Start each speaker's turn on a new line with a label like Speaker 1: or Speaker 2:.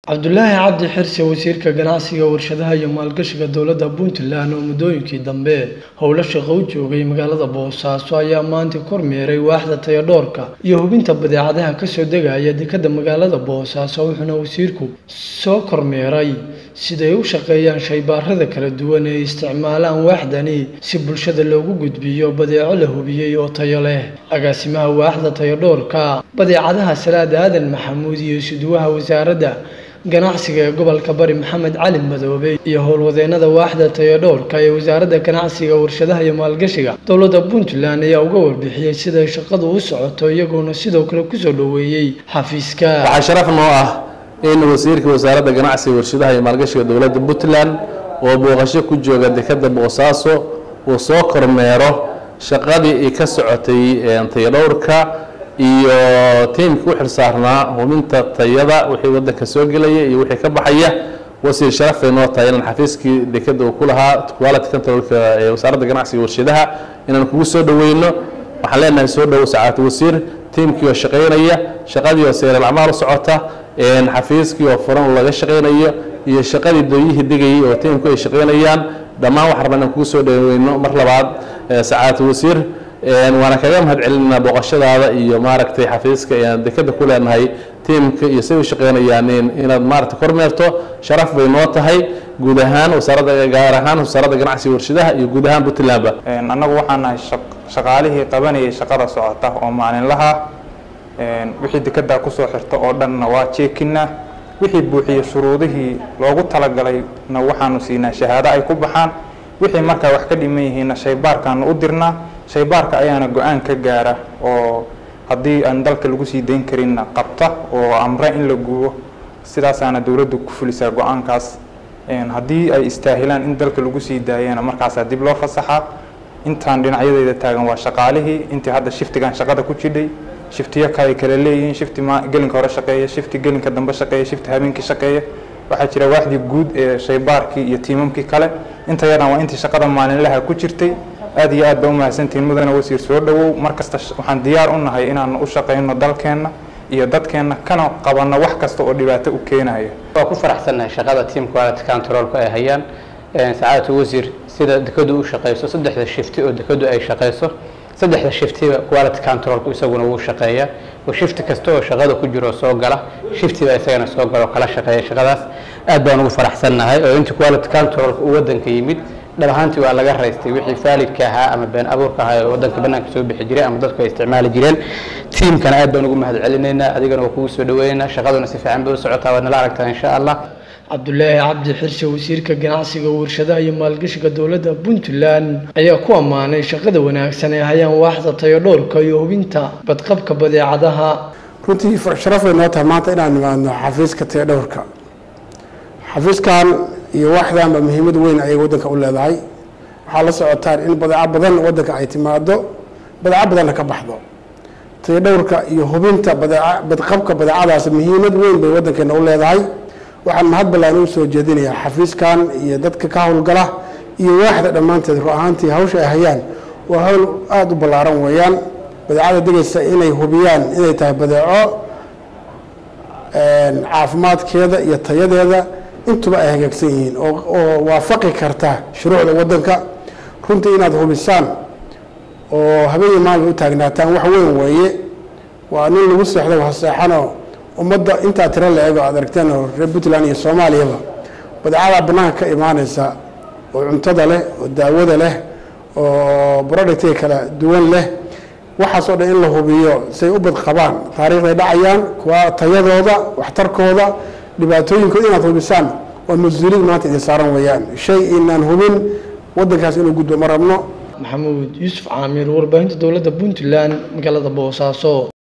Speaker 1: cabdulaahi cabdi xirsi wasiirka ganacsiga warshadaha iyo maalgashiga dowladda puntland oo muddooyinkii dambe howlo shaqo u joogay magaalada boosaaso ayaa maanta kormeeray waaxda tayadhoorka iyo hubinta badeecadaha kasoo degaya dekadda magaalada boosaaso wuxuuna wasiirku soo kormeeray siday u shaqeeyaan shaybaarada kala duwan ee isticmaalaan waaxdani si bulshada loogu gudbiyo badeeco la hubiyey oo tayo leh agaasimaha waaxda tayadhoorka badeecadaha salaad aadan maxamuud iyo suduwaha wasaaradda ganacsiga ee gobolka bari maxamed cali madoobe iyo howlwadeenada waaxda tayadhoorka ee wasaaradda ganacsiga warshadaha iyo maalgashiga dowladda puntland ayaa uga warbixiyey siday shaqadu u socoto iyagoona sidoo kale kusoo dhoweeyey xafiiska
Speaker 2: waxaa sharaf noo ah in wasiirka wasaaradda ganacsiga warshadaha iyo maalgashiga dowladda puntland oo booqasho ku jooga dekadda boosaaso uu soo kormeero shaqadii ka socotay tayadhowrka iyo tiimka u xilsaarnaa hubinta tayada wixii wadanka soo gelaya iyo wixii ka baxaya wasiir sharafay noo tahay inaan xafiiskii dekada uu ku lahaa quality controlka ee wasaaradda ganacsiga warshadaha inaan kugu soo dhaweyno waxaan leenahay soo dhowo sacaadad wasiir tiimkii oo shaqaynaya shaqadii oo seeral acmaal u socota xafiiskii oo furan laga shaqaynayo iyo shaqadii dooyihii degayay oo tiimku ay shaqaynayaan dhammaan waxaan rabaa inaan kugu soo dhaweyno mar labaad sacaadad wasiir waana kaga mahad celinaa booqashadaada iyo maaragtay xafiiska aan dekada ku leenahay tiimka iyo say u shaqeynayaan inaad maaragtay kormeerto sharaf bay noo tahay guud ahaan wasaaradda gaar ahaan wasaaradda ganacsiga warshadaha iyo guud ahaan puntlandba
Speaker 3: annagu waxaan nahay shaqaalihii qabanayay shaqada socota oo maalinlaha wixii dekada kusoo xirta oo dhanna waa jeekinaa wixii buuxiya shuruudihii loogu talagalayna waxaanu siinaa shahaado ay ku baxaan wixii markaa wax ka dhiman yihiinna shaybaarkaanu u dirnaa shaybaarka ayaana go-aan ka gaara oo haddii aan dalka lagu sii dayn karinna qabta oo amre in la gubo sidaasaana dowladdu ku fulisaa go-aankaas haddii ay istaahilaan in dalka lagu sii daayana markaasaa dib loo fasaxaa intaan dhinacyadeeda taagan waa shaqaalihii intii hadda shiftigan shaqada ku jidhay shiftiyo kale kale leeyihiin shifti gelinka hore shaqeeya shifti gelinka dambe shaqeeya shifti habeenkii shaqeeya waxaa jira waaxdii guud ee shaybaarkii iyo tiimamkii kale intayadan waa intii shaqada maalinlaha ku jirtay aad iyo aad ba umahadsantihiin mudane wasiir soo dhowow mar kasta waxaan diyaar u nahay inaan u shaqayno dalkeenna iyo dadkeenna kana qabanno wax kasta oo dhibaato u keenaya
Speaker 4: waa ku faraxsannahay shaqada team quality controlka ay hayaan sacaadatu wasiir sida dekadu u shaqeyso saddexda shifti oo dekadu ay shaqeyso saddexda shiftiba quality controlku isaguna wuu shaqeeyaa oo shifti kasta oo shaqada ku jiro soo gala shiftiba isagana soo gala oo kala shaqeeya shaqadaas aad baan ugu faraxsannahay oo intii quality controlka uu wadanka yimid dhab ahaantii waa laga raystay wixii faalidka ahaa ama been abuurka ahaa oo wadanka banaanka soo bixi jiray ama dadku ay isticmaali jireen tiimkana aad baan ugu mahad celinaynaa adigana waa kugu soo dhaweynaynaa shaqaduna si fiican bay u socotaa waad nala aragtaa insha allah
Speaker 1: cabdulaahi cabdi xirse wasiirka ganacsiga warshadaha iyo maalgashiga dowladda puntland ayaa ku ammaanay shaqada wanaagsan ee hayaan waaxda tayadhoorka iyo hubinta badqabka badeecadaha
Speaker 5: runtii sharafay noo tahay maanta inaan nimaadno xafiiska tayadhowrka xafiiskan iyo waaxdanba muhiimad weyn ayay wadanka u leedahay waxaa la socotaan in badeeco badan wadanka ay timaado badeeco badanna ka baxdo tayadhowrka iyo hubinta badqabka badeecadaas muhiimad weyn bay wadankeena u leedahay waxaan mahad ballaan u soo jeedinayaa xafiiskan iyo dadka ka howlgala iyo waaxda dhammaanteed ru ahaantii hawsha ay hayaan waa hawl aada u ballaaran weeyaan badeecada degaysa inay hubiyaan inay tahay badeeco caafimaadkeeda iyo tayadeeda intuba ay hagaagsan yihiin oo waafaqi karta shuruucda wadanka runtii inaad hubisaan oo habeenii maalin u taagnaataan wax weyn weeye waa nin lagu seexdo waseexanoo ummadda intaa tiro la eego aad aragteen oo reer puntland iyo soomaaliyaba badeecada banaanka ka imaaneysa oo cuntada leh oo daawada leh oo productiga kala duwan leh waxaas oo dhan in la hubiyo say u badqabaan taariikhday dhacayaan kuwa tayadooda waxtarkooda dhibaatooyinkooda inaad hubisaan waa mas-uuliyad maanta idin saaran weeyaan shay inaan hubin wadankaas inuu gudbo ma rabno
Speaker 1: maxamuud yuusuf caamir warbaahinta dowladda puntland magaalada boosaaso